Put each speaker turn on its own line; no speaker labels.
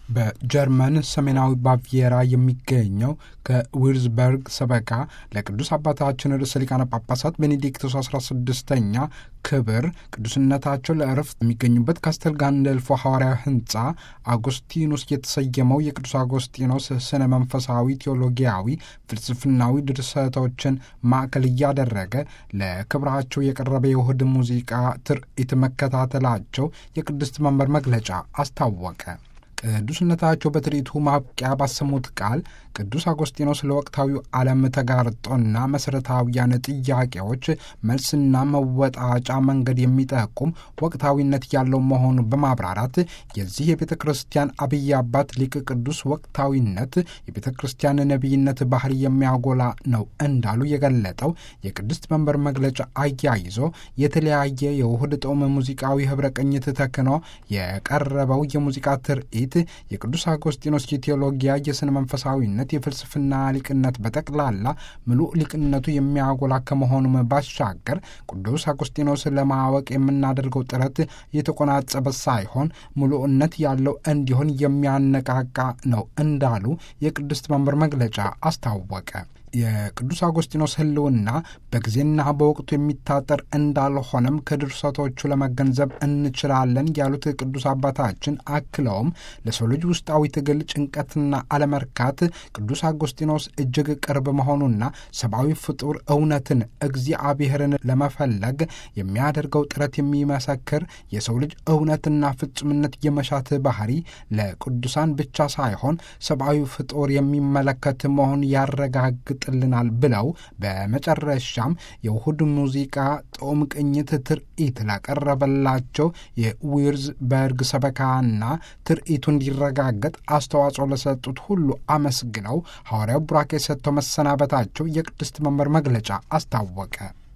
በጀርመን ሰሜናዊ ባቪየራ የሚገኘው ከዊርዝበርግ ሰበካ ለቅዱስ አባታችን ርዕሰ ሊቃነ ጳጳሳት ቤኔዲክቶስ 16ኛ ክብር ቅዱስነታቸው ለእረፍት የሚገኙበት ካስተል ጋንደልፎ ሐዋርያዊ ሕንፃ አጎስቲኖስ የተሰየመው የቅዱስ አጎስጢኖስ ስነ መንፈሳዊ፣ ቴዎሎጊያዊ፣ ፍልስፍናዊ ድርሰቶችን ማዕከል እያደረገ ለክብራቸው የቀረበ የውህድ ሙዚቃ ትርኢት መከታተላቸው የቅድስት መንበር መግለጫ አስታወቀ። ቅዱስነታቸው በትርኢቱ ማብቂያ ባሰሙት ቃል ቅዱስ አጎስጢኖስ ለወቅታዊው ዓለም ተጋርጦና መሠረታዊያን ጥያቄዎች መልስና መወጣጫ መንገድ የሚጠቁም ወቅታዊነት ያለው መሆኑን በማብራራት የዚህ የቤተ ክርስቲያን አብይ አባት ሊቅ ቅዱስ ወቅታዊነት የቤተ ክርስቲያን ነቢይነት ባህሪ የሚያጎላ ነው እንዳሉ የገለጠው የቅድስት መንበር መግለጫ አያይዞ የተለያየ የውህድ ጦም ሙዚቃዊ ኅብረ ቅኝት ተክኖ የቀረበው የሙዚቃ ትርኢት የቅዱስ አጎስጢኖስ የቴዎሎጊያ የስነ መንፈሳዊነት የፍልስፍና ሊቅነት በጠቅላላ ምሉእ ሊቅነቱ የሚያጎላ ከመሆኑም ባሻገር ቅዱስ አጎስጢኖስ ለማወቅ የምናደርገው ጥረት የተቆናጸበ ሳይሆን ምሉእነት ያለው እንዲሆን የሚያነቃቃ ነው እንዳሉ የቅድስት መንበር መግለጫ አስታወቀ። የቅዱስ አጎስጢኖስ ሕልውና በጊዜና በወቅቱ የሚታጠር እንዳልሆነም ከድርሰቶቹ ለመገንዘብ እንችላለን ያሉት ቅዱስ አባታችን አክለውም ለሰው ልጅ ውስጣዊ ትግል ጭንቀትና አለመርካት ቅዱስ አጎስጢኖስ እጅግ ቅርብ መሆኑና ሰብአዊ ፍጡር እውነትን እግዚአብሔርን ለመፈለግ የሚያደርገው ጥረት የሚመሰክር የሰው ልጅ እውነትና ፍጹምነት የመሻት ባህሪ ለቅዱሳን ብቻ ሳይሆን ሰብአዊ ፍጡር የሚመለከት መሆን ያረጋግጥ ጥልናል ብለው በመጨረሻም የውሁድ ሙዚቃ ጦም ቅኝት ትርኢት ላቀረበላቸው የዊርዝ በርግ ሰበካና ትርኢቱ እንዲረጋገጥ አስተዋጽኦ ለሰጡት ሁሉ አመስግነው ሐዋርያው ቡራኬ ሰጥተው መሰናበታቸው የቅድስት መንበር መግለጫ አስታወቀ።